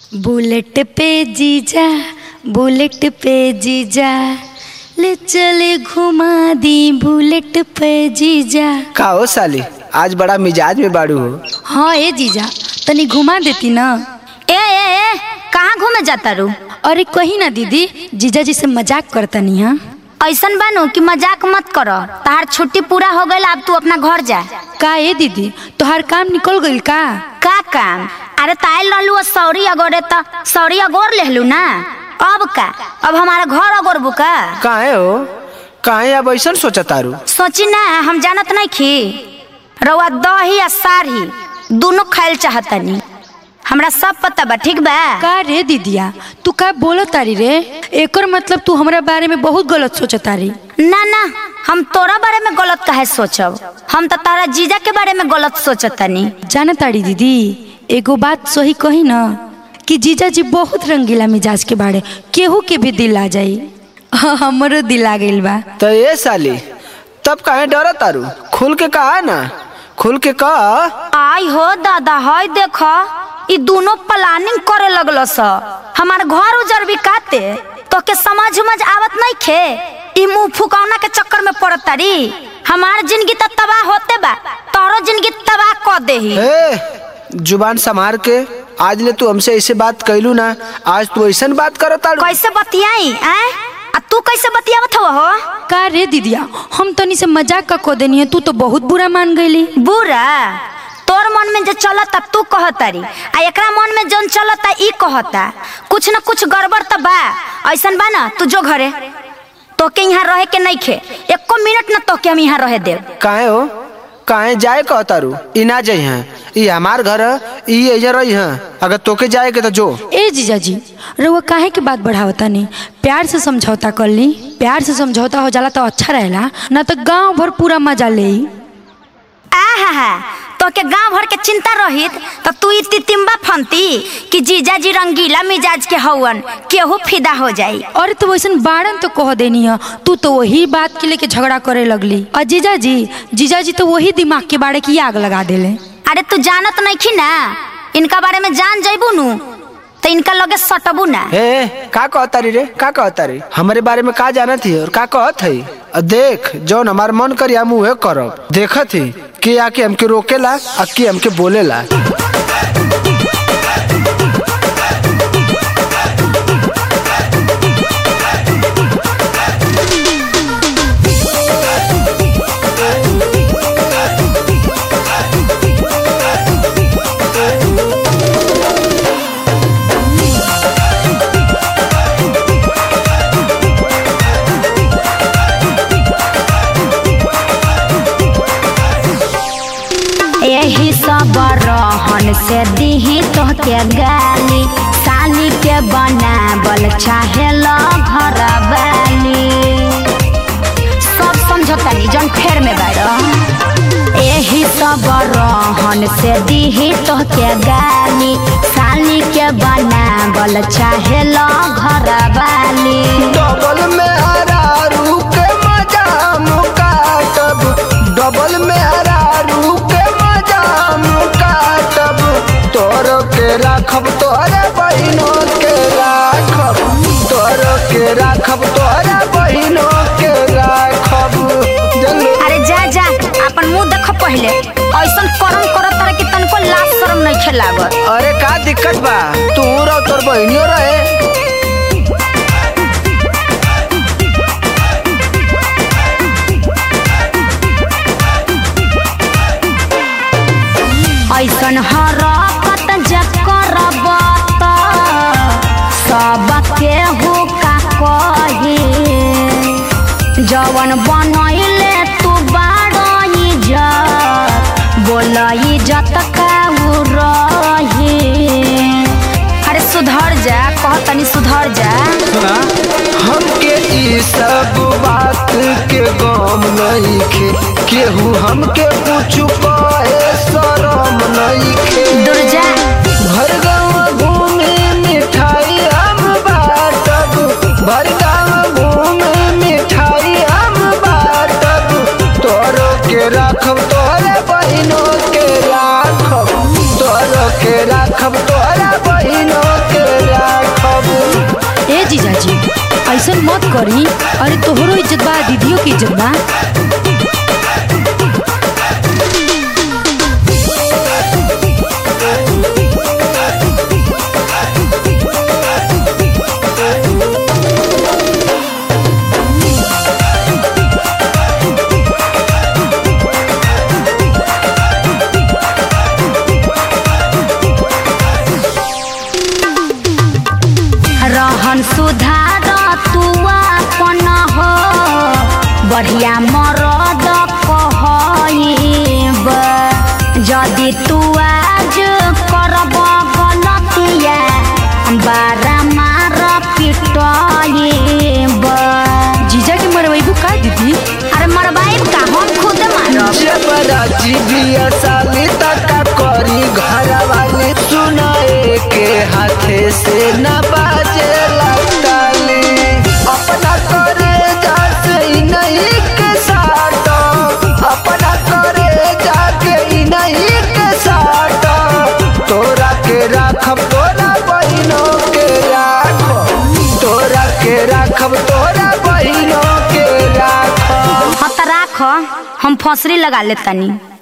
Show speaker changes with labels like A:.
A: bullet पे जीजा bullet पे जीजा ले चले घुमा दी बुलेट पे जीजा
B: का हो साली आज बड़ा मिजाज में बाड़ू हो
A: हाँ ए जीजा तनी घुमा देती ना
C: ए ए ए कहाँ घूमे जाता रू
A: अरे कही ना दीदी जीजा जी से मजाक करतनी हाँ
C: ऐसन बानू कि मजाक मत करो तहार छुट्टी पूरा हो गई अब तू अपना घर जा
A: का ए दीदी तोहार काम निकल गइल का
C: का काम अरे तायल रहलू सौरी अगोरे त सौरी अगोर लेहलू ना अब का अब हमारा घर अगोरबू का
B: काहे हो काहे अब ऐसा सोचा तारू
C: सोची ना हम जानत नहीं खी रउआ दही आ सारी दोनों खाइल चाहतनी हमरा सब पता बा ठीक बा
A: का रे दीदिया तू का बोलो तारी रे एकर मतलब तू हमरा बारे में बहुत गलत सोचत तारी
C: ना ना हम तोरा बारे में गलत काहे सोचब हम तो तारा जीजा के बारे में गलत सोचतनी
A: जाना ताड़ी दीदी एगो बात सही कही ना कि जीजा जी बहुत रंगीला मिजाज के बारे केहू के भी दिल आ जाई हाँ, हमरो दिल आ गइल बा
B: तो ये साली तब काहे डरा तारू खुल के कहा ना खुल के कह
C: आई हो दादा हई देख ई दोनों प्लानिंग करे लगल स हमार घर उजर भी काते तो के समझ उमझ आवत नहीं खे ई मुंह फुकौना के चक्कर में पड़त तारी हमार जिंदगी तो तबाह होते बा तोरो जिंदगी तबाह कर देही
B: ए जुबान संभार के आज ले तू हमसे ऐसे बात कैलू ना आज तू ऐसा बात करत तारू
C: कैसे बतियाई हैं आ तू कैसे बतियावत हो हो
A: का रे दीदिया हम तनी से मजाक का को देनी है तू तो बहुत बुरा मान गईली
C: बुरा तोर मन में जो चलता तू कहतारी आ एकरा मन में जौन चलता ई कहता कुछ न कुछ गड़बड़ त बा ऐसन बा ना तू जो घरे तोके यहाँ रहे के नहीं खे एको मिनट न तोके हम यहाँ रहे देव
B: काहे हो काहे जाए कह तारू ई ना जाई हैं ई हमार घर है, ई एजा रही हैं अगर तोके जाए के तो जो
A: ए जीजा जी रउआ काहे के बात बढ़ावता नहीं प्यार से समझौता कर ली प्यार से समझौता हो जाला तो अच्छा रहेला ना तो गांव भर पूरा मजा ले
C: आहा हा तोके गांव भर के चिंता रहित तो तू ई तितिम्बा फंती कि जीजा जी रंगीला मिजाज के हवन केहू फिदा हो जाई
A: अरे तो वैसन बारन तो कह देनी है तू तो वही बात के लेके झगड़ा करे लगली और जीजा जी जीजा जी तो वही दिमाग के बारे की आग लगा देले
C: अरे तू जानत नहीं खी ना इनका बारे में जान जइबू नु तो इनका लगे सटबू ना
B: ए का कहतारी रे का कहतारी हमारे बारे में का जानत ही और का कहत है और देख जौन हमार मन करी हम उहे करब देखत ही के आके हमके रोकेला आ के हमके बोलेला
C: यही सब रहन से दीही तोहके गाली साली के बनावल चाहे लो घर वाली सब समझतानी जन फेर में बाड़ो यही सब रहन से दीही तोहके गाली साली के बनावल चाहे लो घर वाली
B: डबल में हरारू के मजा मुकाटब डबल में हरारू के मजा मुकाटब तोर के राखब तोरे बहिनो के राखब तोर के राखब तोरे बहिनो के राखब जल्दी
C: अरे जा जा अपन मुंह देख पहले ऐसन करम करत तारे कि तनको लाज शरम नहीं खेलागत
B: अरे का दिक्कत बा तू रह तोर बहिनियो रहे
C: ऐसन हरकत जे करब त सबके हो का कही जवन बनैले तू बाड़ इज्जत बोल इज्जत का उ रही अरे सुधर जा कह तनी सुधर जा
B: हमके ई सब बात के गम नहीं खे केहू हमके कुछ कहे शरम नहीं खे
C: दूर जा
B: भर गाँव घूमे मिठाई हम बाटब भर गाँव घूमे मिठाई हम बाटब तोरो के राखब तोरे बहिनों के राखब तोरो के राखब तोरा बहिनों के
A: मत करी अरे तोहरो इज्जत बा दीदियों की इज्जत बा
C: रहन सुधार तू अपन हो बढ़िया मरद कहब यदि तू आज करब गलतिया बारा मार पिटब
A: जीजा के मरवाइबू का दीदी
C: अरे मरबाइब का हम खुद मारब
B: जबराजी बिया साली तका करी घर वाले सुनाए के हाथे से न बाजे लगताली अपना करे जासे ही नहीं के साथ अपना करे जाके ही नहीं के साथ तोरा के राखब तोरा बहिनों के राखब तोरा के राखब तोरा बहिनों के राखब
C: हाँ तो राख हम फसरी लगा लेतानी